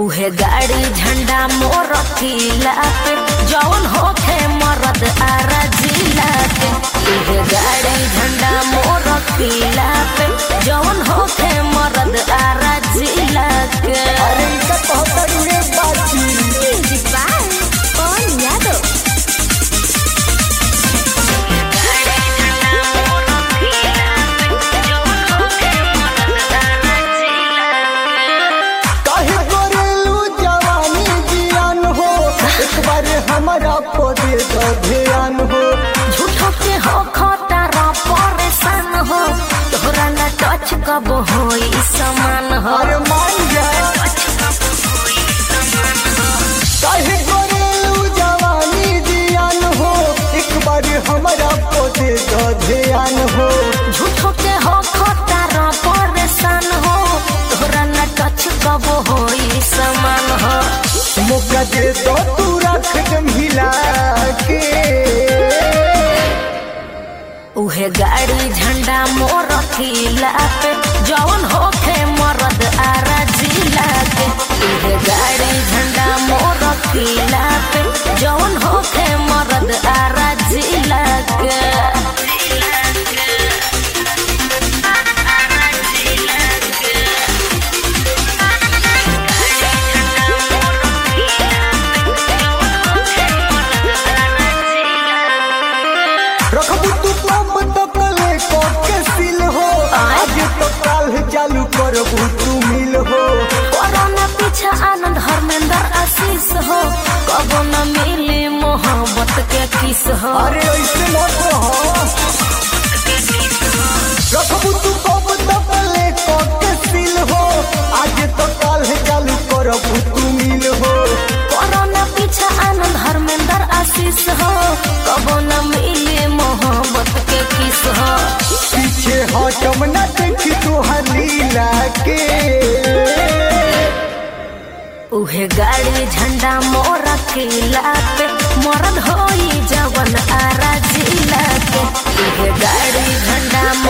उहे गाड़ी झंडा मोर किला पे जौन होखे मरद आरा जिला के उहे गाड़ी झंडा मोर किला पे जौन होखे मरद आरा जिला के अरे इनका कहता रे बाची कौन यादव काहे करेलू जवानी जियान हो एक बार हमारा पदे दो ध्यान हो झूठो के हो खटारा परेशान हो तोहरा ना टच कब होई समान हो अरे मान जा काहे करेलू जवानी जियान हो एक बार हमारा पदे दो ध्यान हो झूठो के हो खटारा परेशान हो तोहरा ना टच कब होई समान हो मौका दे दो तू रख दम हिला के उहे गाड़ी झंडा मोर किला पे जौन होखे मरद आरा जिला के उहे गाड़ी झंडा मोर किला पे जौन होखे मरद आरा जिला के रखबू तू पंप तो कले के सिल हो आज तो काल चालू करबू तू मिल हो कोरोना पीछा आनंद हरमेंद्र आशीष हो कबो न मिली मोहब्बत के किस हो अरे ऐसे मत रहो रखबू तू पंप तो कले के सिल हो आज तो काल चालू करबू तू मिल हो कोरोना पीछा आनंद हरमेंद्र आशीष हो कबो न मिली मोहब्बत के किस हो पीछे हटम न देखी तू लीला के उहे गाड़ी झंडा मोर किला पे मरद होई जवन आरा जिला के उहे गाड़ी झंडा